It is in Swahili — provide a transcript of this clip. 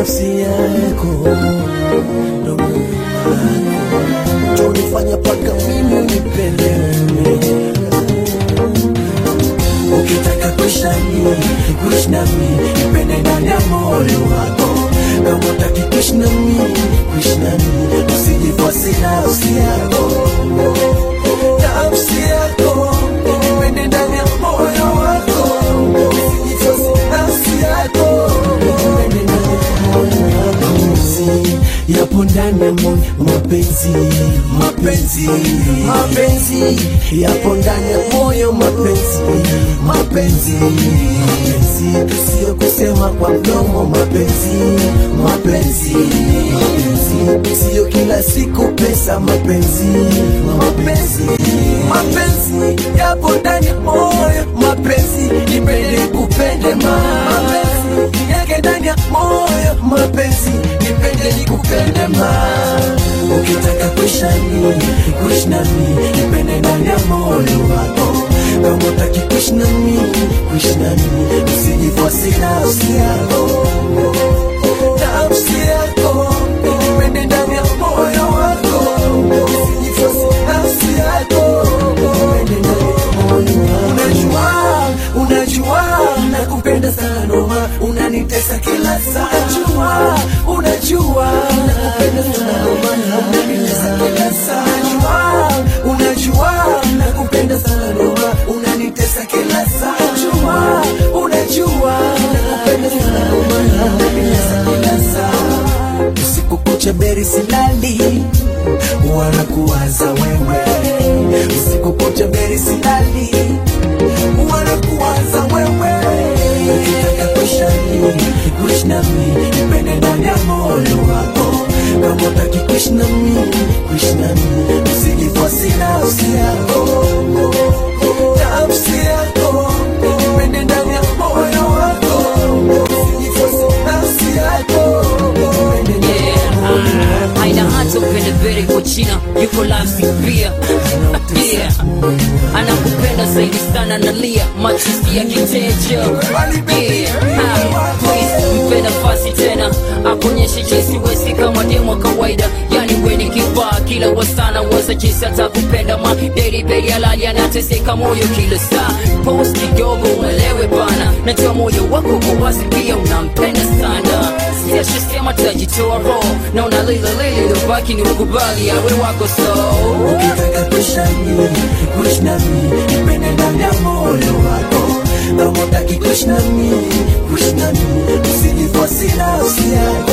nafsi yako ndo moyo wako tonifanya paka mimi unipende wewe ukitaka kuishi nami kuishi nami nipende ndani ya moyo wako kama utaki kuishi nami kuishi nami usijifosi nafsi yako nafsi yako nipende ndani ya moyo wako usijifosi nafsi yako nipende ndani ya moyo wako mapenzi yapo ndani ya moyo mapenzi mapenzi mapenzi yapo ndani ya moyo mapenzi mapenzi mapenzi sio kusema kwa mdomo mapenzi mapenzi mapenzi sio kila siku pesa mapenzi mapenzi mapenzi yapo ndani ya moyo mapenzi nipende kupende ma mapenzi yake ndani ya moyo mapenzi nipende nikupende ma ukitaka kuishi nami kuishi nami nipende ndani ya moyo wako kama utaki kuishi nami kuishi nami usijifosi nafsi yako nafsi yako nipende ndani ya moyo wako usijifosi nafsi yako nipende ndani ya moyo wako unajua unajua nakupenda sana noma unanitesa kila saa unajua unajua nakupenda sana noma unanitesa kila saa unajua unajua nakupenda sana noma unanitesa kila saa unajua unajua nakupenda sana noma unanitesa kila saa usiku kucha beri silali wanakuwaza wewe usiku kucha beri silali wanakuwaza wewe ukitaka kuishi nami kuishi nami nipende ndani ya moyo wako kama utaki kuishi nami kuishi nami usijifosi nafsi yako nafsi yako nipende ndani ya moyo wako usijifosi nafsi yako nipende ndani ya moyo wako haina hata upende vere kwa china yuko lasi pia yeah. anakupenda zaidi sana nalia machozi ya kitejo yeah. Ah, please, mpe nafasi tena akuonyeshe jinsi wesi kama demo kawaida yani weni kifaa kila wasana wasa jinsi atakupenda ma beri beri alali anateseka moyo kila saa pos kidogo uelewe bana najua moyo wako kwa wazi pia unampenda sana siashasema tajitoa roho na unalila lili lobaki ni ukubali awe wako so ukitaka kuishi nami kuishi nami nipende ndani ya moyo wako kama utaki kuishi nami kuishi nami usijifosi nafsi yako